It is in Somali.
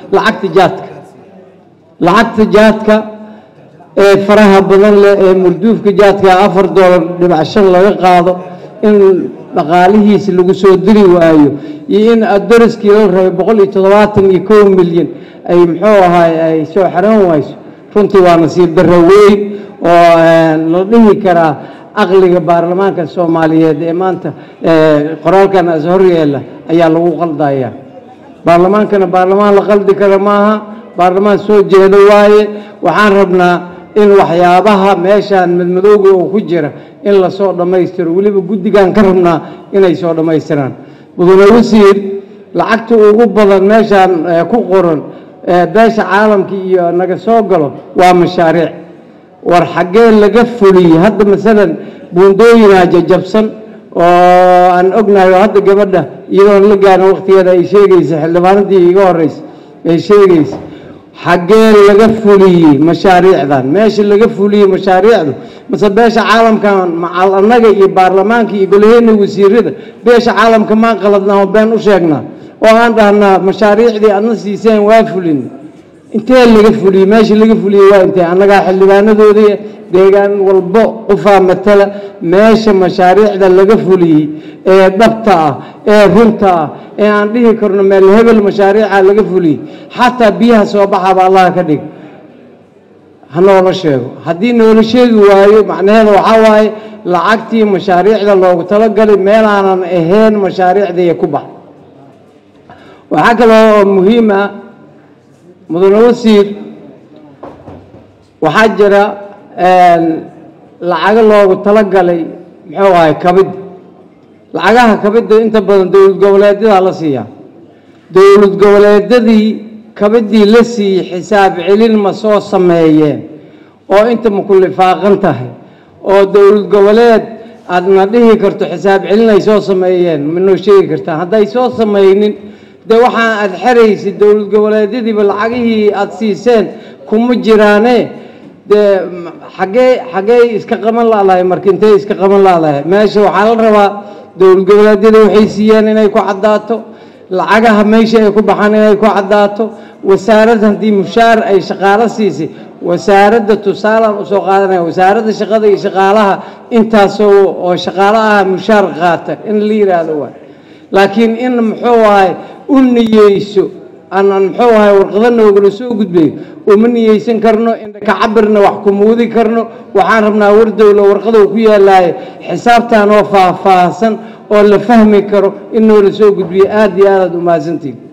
lacagta jaadka lacagta jaadka ee faraha badan leh ee murduufka jaadka afar doolar dhibac shan laga qaado in dhaqaalihiisi lagu soo diri waayo iyo in adoriskii la rabay boqol iyo toddobaatan iyo kow milyan ay muxuu ahaay ay soo xaran wayso runtii waa nasiib darro weyn oo la dhihi karaa aqliga baarlamaanka soomaaliyeed ee maanta qoraalkan as horyeela ayaa lagu qaldaya baarlamaankana baarlamaan la qaldi kara maaha baarlamaan soo jeedo waaye waxaan rabnaa in waxyaabaha meeshaan madmadowga oo ku jira in lasoo dhammaystiro weliba guddigan ka rabnaa inay soo dhammaystiraan mudane wasiir lacagta ugu badan meeshaan ku qoran beesha caalamka iyo naga soo galo waa mashaariic war xaggee laga fuliyey hadda masalan buundooyinaa jajabsan oo aan ognahay oo hadda gabadha iyadoon la gaarin waqtigeeda ay sheegaysa xildhibaanadii iga horeysa ay sheegaysa xaggee laga fuliyey mashaariicdan meesha laga fuliyey mashaariicdu mase beesha caalamkan macal annaga iyo baarlamaanka iyo golaheena wasiirada beesha caalamka maan qaladnaa oo been u sheegnaa oo aan dhahnaa mashaariicdii adna siiseen waa fulin intee laga fuliyey meesha laga fuliyey waa intee annagaa xildhibaanadoodii deegaan walbo qofaa matala meesha mashaariicda laga fuliyey ee dhabta ah ee runta ah ee aan dhihi karno meel hebel mashaariica laga fuliyey xataa biyaha soo baxaba allaha ka dhig ha noola sheego haddii noola sheegi waayo macnaheeda waxaa waaye lacagtii mashaariicda loogu talagalay meelaanan ahayn mashaariicdii ku bax waxaa kaloo oo muhiim ah mudane wasiir waxaa jira lacago loogu talagalay muxuu ahay kabidda lacagaha kabidda inta badan dowlad goboleedyadaa la siiyaa dowlad goboleedyadii kabiddii la siiyey xisaab celin ma soo sameeyeen oo inta ma ku lifaaqan tahay oo dowlad goboleed aadna dhihi karto xisaab celin ay soo sameeyeen ma noo sheegi kartaa hadday soo samaynin dee waxaa aada xeraysid dowlad goboleedyadiiba lacagihii aada siiseen kuma jiraane dee xaggee xaggee iska qaban laadahay marka intay iska qaban laadahay meesha waxaa la rabaa dowlad goboleedyada waxay siiyeen inay ku caddaato lacagaha meesha ay ku baxaan inay ku caddaato wasaarad haddii mushaar ay shaqaalo siisay wasaaradda tusaalaan usoo qaadanaya wasaaradda shaqada iyo shaqaalaha intaasoo oo shaqaalo ah mushaar qaata in la yidhaahdo waay laakiin in muxuu ahay u niyeyso aanan muxuu ahay warqado noogala soo gudbayo uma niyeysan karno indhaka cabirna wax ku muudi karno waxaan rabnaa wardowla warqadou ku yaalaaye xisaabtan oo faahfaahsan oo la fahmi karo in noola soo gudbiyo aada iyo aadaad u mahadsantiin